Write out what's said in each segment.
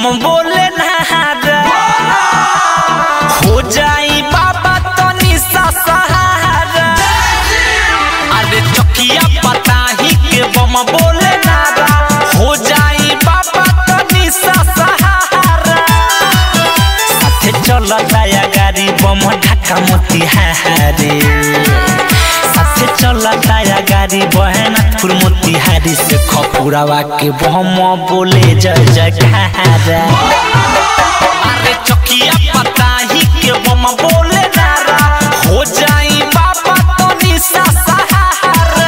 बम बोले नहारा हो जाई बाबा तनी सा सहारा अरे चकिया पता ही के बम बोले नारा हो जाई बाबा तनी सा सहारा साथे चलता या गाड़ी बम ढाका मोतिहारी साथे चलता या गाड़ी बहनाथपुर मोतिहारी से खपुरावा के बम बोले जय जयकारा अरे चकिया पता ही के बम बोले नारा हो जाई बाबा तनी सा सहारा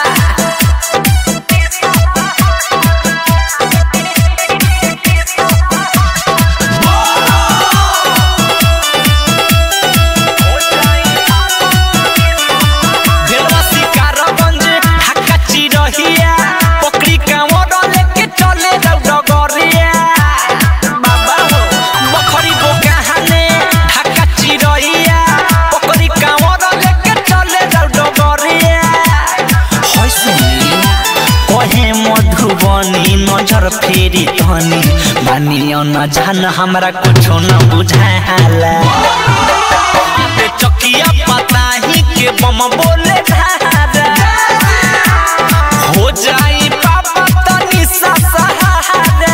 भेलवासी कारगंज ढाका चिरहिया पकड़ी कांवर लेके चले जाऊ डगरिया बाबा हो बखरी बोकाहाने ढाका चिरहिया पकड़ी कांवर लेके चले जाऊ डगरिया होय सुनी कहे मधुबनी नजर फेरी तनी मानियो न जान हमरा कुछो न बुझाला अबे चकिया पता ही के बम बोले धारा हो जाई बाबा तनी सा सहारा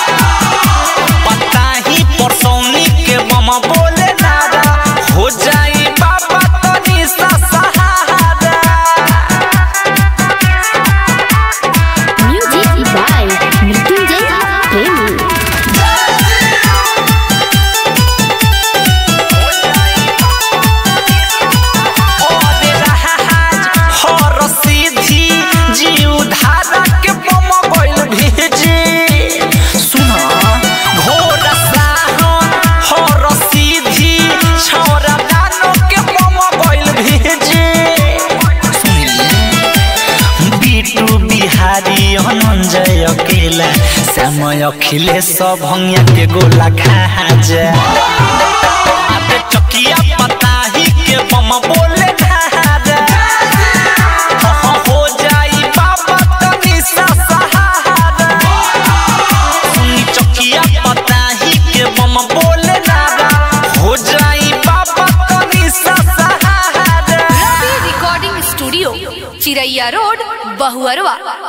पता ही परसौनी के बम बोले नारा हो जाई बाबा तनी सा सहारा Music by Mrityunjay Premi. ओरे रहाज हर सीधी जीव धारा के बम गइल भेजी सुना घोर साहन हर सीधी छौरा दानो के बम गइल भेजी बिटू बिहारी अनंजय अकेला समय अखिलेश भंगिया के गोला खा जा अबे चकिया पता ही के बम बोले धारा हो हो हो जाई बाबा तनी सा सहारा सुनी चकिया पता ही के बम बोले नारा हो जाई बाबा तनी सा सहारा Ravi recording studio Chiraiya road Bahuarwa